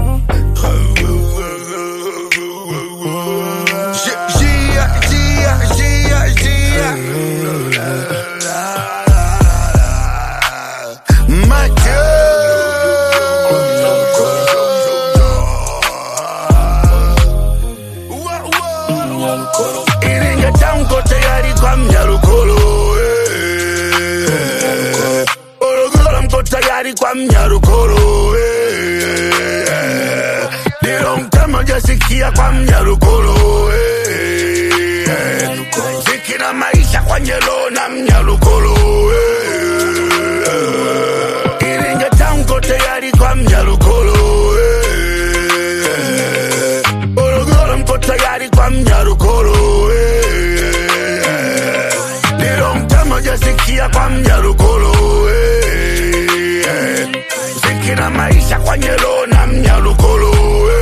Gia, Gia, Gia, Gia. Iringa tamko tayari kwa mnyarukolo eh. Morogoro mko tayari kwa mnyarukolo eh. Dilo mtama jasikia kwa mnyarukolo eh. Ziki na maisha kwa nyelo na mnyarukolo eh. Iringa tamko tayari kwa mnyarukolo eh. Morogoro mko tayari kwa mnyarukolo eh. Nilo mtama jasikia kwa mnyarukolo eh. Ziki na maisha kwa nyelo na mnyarukolo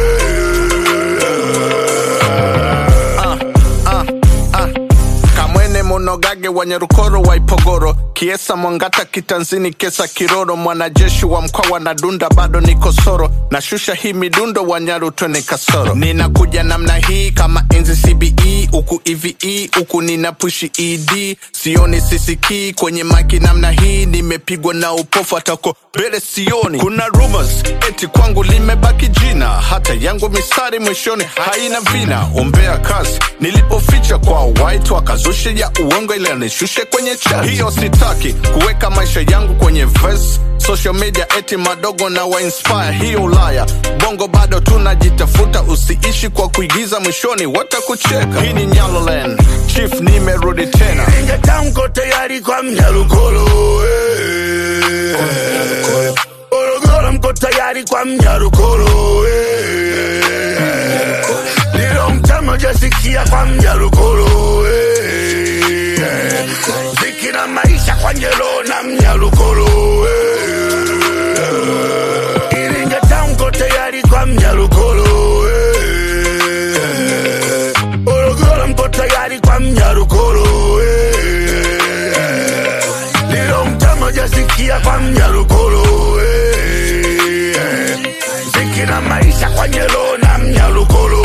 kamwene monogage wa nyarukoro wa ipogoro kiesa mwangata kitanzini kesa kiroro mwanajeshi wa mkoa na dunda bado ni kosoro nashusha hii midundo wa nyaru twene kasoro ninakuja namna hii kama enzi cbe huku eve huku nina pushi ed sioni sisikii kwenye maki namna hii nimepigwa na upofu atako mbele sioni kuna rumors eti kwangu limebaki jina hata yangu misari mwishoni haina vina ombea kazi nilipoficha kwa white wakazushe ya uongo ile nishushe kwenye chat hiyo sitaki kuweka maisha yangu kwenye verse social media eti madogo na wainspire hiyo ulaya bongo bado tunajitafuta usiishi kwa kuigiza mwishoni watakucheka hii ni nyaloland chief nimerudi tena Iringa tamko tayari kwa mnyarukolo eh. Morogoro mko tayari kwa mnyarukolo eh. Nilo mtama jasikia kwa mnyarukolo eh. Ziki na maisha kwa nyelo na mnyarukolo eh. Iringa tamko tayari kwa mnyarukolo eh. Morogoro mko tayari kwa mnyarukolo eh. Nilo mtama jasikia kwa mnyarukolo eh. Ziki na maisha kwa nyelo na mnyarukolo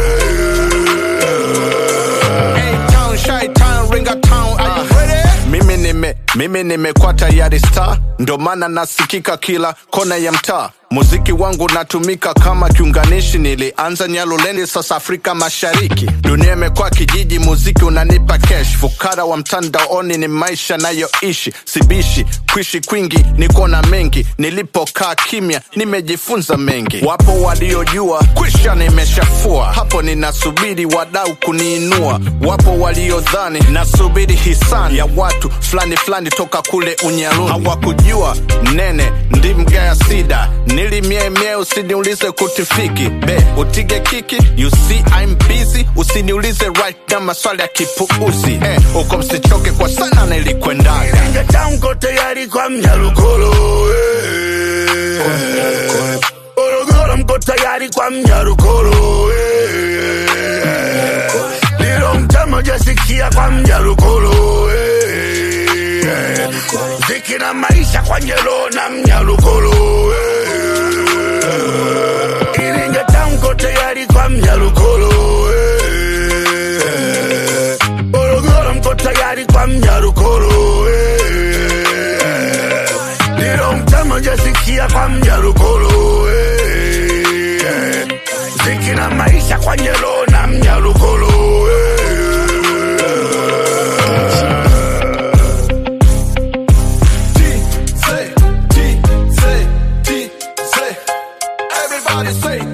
A-Town, Chi-Town, Ringa-Town, are you ready? mimi nime mimi nimekuwa tayari star ndo maana nasikika kila kona ya mtaa muziki wangu natumika kama kiunganishi nilianza nyalulendi sasa afrika mashariki dunia imekuwa kijiji muziki unanipa cash fukara wa mtandaoni ni maisha nayoishi sibishi kuishi kwingi niko na mengi nilipokaa kimya nimejifunza mengi wapo waliojua kwisha nimeshafua hapo ninasubiri wadau kuniinua wapo waliodhani nasubiri hisani ya watu fulani fulani toka kule unyaluni hawakujua nene ndimgaya sida nilimiemie usiniulize kutifiki be utige kiki you see I'm busy usiniulize right na maswali ya kipuuzi eh, uko msichoke kwa sana nilikwendaga Iringa tamko tayari kwa mnyarukolo eh. Morogoro mko tayari kwa mnyarukolo eh. Nilo mtama jasikia kwa mnyarukolo eh. Ziki na maisha kwa nyelo na mnyarukolo eh. Iringa tamko tayari kwa mnyarukolo eh. Morogoro mko tayari kwa mnyarukolo eh. Nilo mtama jasikia kwa mnyarukolo eh. Ziki na maisha kwa nyelo na mnyarukolo T, say, T, say, T, say. Everybody say